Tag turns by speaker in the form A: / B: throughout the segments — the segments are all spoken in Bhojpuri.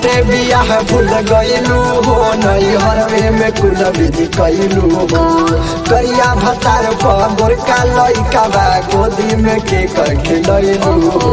A: होते बियाह भूल गईलू हो नई हरवे में कुल विधि कैलू हो करिया भतार पर गोरका लइका बा गोदी में के कर खिलैलू हो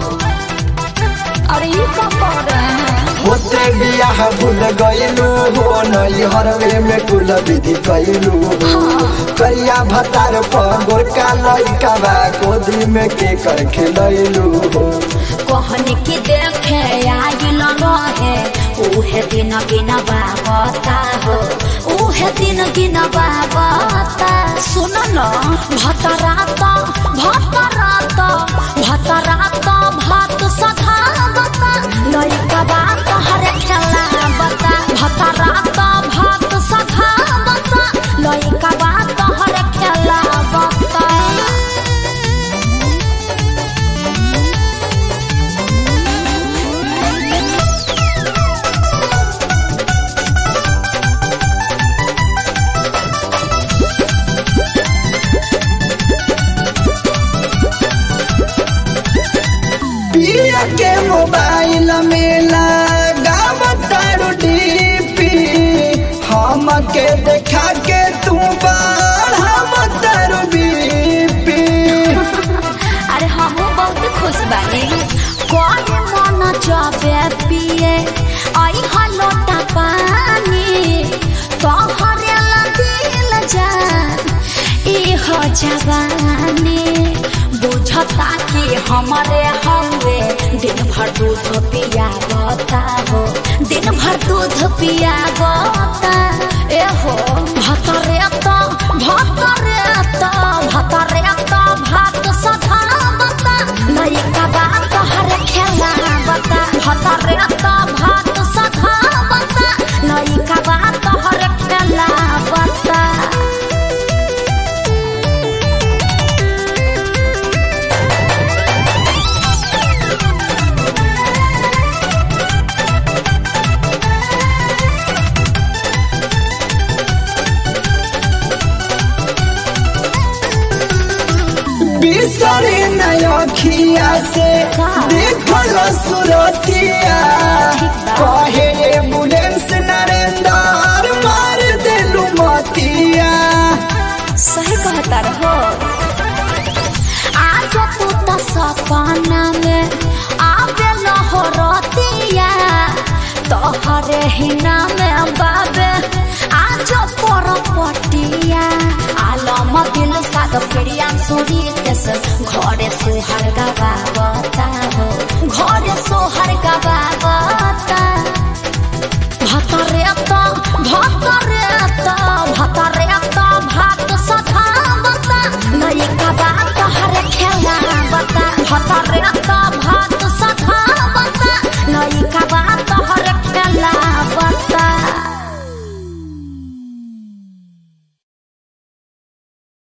B: अरे ये क्या कर रहे हैं
A: होते बियाह भूल गईलू हो नई हरवे में कुल विधि कैलू हो करिया भतार पर गोरका लइका बा गोदी में के कर खिलैलू हो
B: कहने की देखे आइल रहे उहे दिन गिन बाबता हो उहे दिन गिन बाबता सुन न भतरात भतरात भतरात भात सधावता लइका बात हर खेला बता भतरात भात सधावता लइका बात हर खेला बता
A: पिया के मोबाइल में लगावतारू डीपी हम के देखा के तू बढ़ावतारू बीपी
B: अरे हम बहुत खुश बानी कोई मन जाबे पिए आई हलोटा पानी तोहरे ला दिल जान ई हो जवानी बुझता कि हमारे हवे दिन भर दूध पिया बता हो दिन भर दूध पिया बता ए हो भतरे तो भतरे तो भतरे तो भात सधा बता लइका बात हर खेला बता भतरे तो भात सधा बता लइका बात हर खेला बता
A: बिसरे नयखिया से देखल सुरतिया कहे एम्बुलेंस नरेंद्र मार देलू मतिया
B: सही कहता रहो आज तू तो सपना में आवे लहो रतिया तोहरे ही नाम बाबे आज पर पटिया आलम दिल साद प्रिया सुरी केस घरे सोहर गवावता हो घरे सोहर गवावता भतरे तो भतरे तो भतरे तो भात सधावता लइका बात हर खेला बता भतरे तो भात